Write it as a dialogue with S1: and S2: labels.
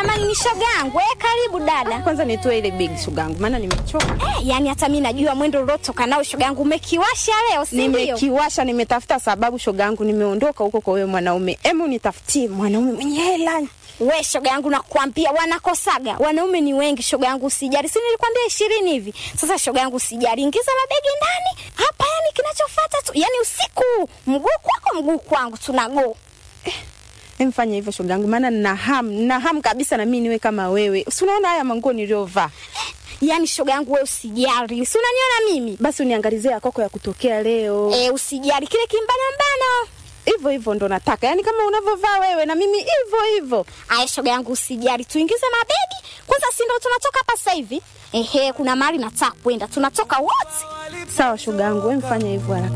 S1: jamani, ni shoga yangu. Eh, karibu dada.
S2: Kwanza nitoe ile begi shoga yangu, maana nimechoka.
S1: Eh, yani hata mimi najua mwendo uliotoka nao shoga yangu umekiwasha leo, si ndio?
S2: Nimekiwasha, nimetafuta sababu shoga yangu, nimeondoka huko kwa huyo mwanaume. Emu nitafutie mwanaume mwenye hela.
S1: We shoga yangu, nakwambia wanakosaga wanaume ni wengi shoga yangu, usijali. Si nilikwambia ishirini hivi? Sasa shoga yangu, usijali, ingiza mabegi ndani hapa. Yani kinachofuata tu, yani usiku mguu kwako mguu kwangu, tunago
S2: Emfanya hivyo shoga yangu, maana nina hamu, nina hamu kabisa na mimi niwe kama wewe. Si unaona haya manguo niliyovaa?
S1: yani shoga yangu, we usijali, si unaniona mimi
S2: Basi uniangalizie ya koko ya kutokea leo.
S1: e, usijali kile kimbanambano
S2: Hivyo hivyo ndo nataka, yaani kama unavyovaa wewe na mimi hivyo hivyo.
S1: Aya shoga yangu, usijali, tuingize mabegi kwanza, si ndo tunatoka hapa sasa hivi? Ehe, kuna mahali nataka kwenda, tunatoka wote.
S2: Sawa shoga yangu, wewe mfanya hivyo haraka.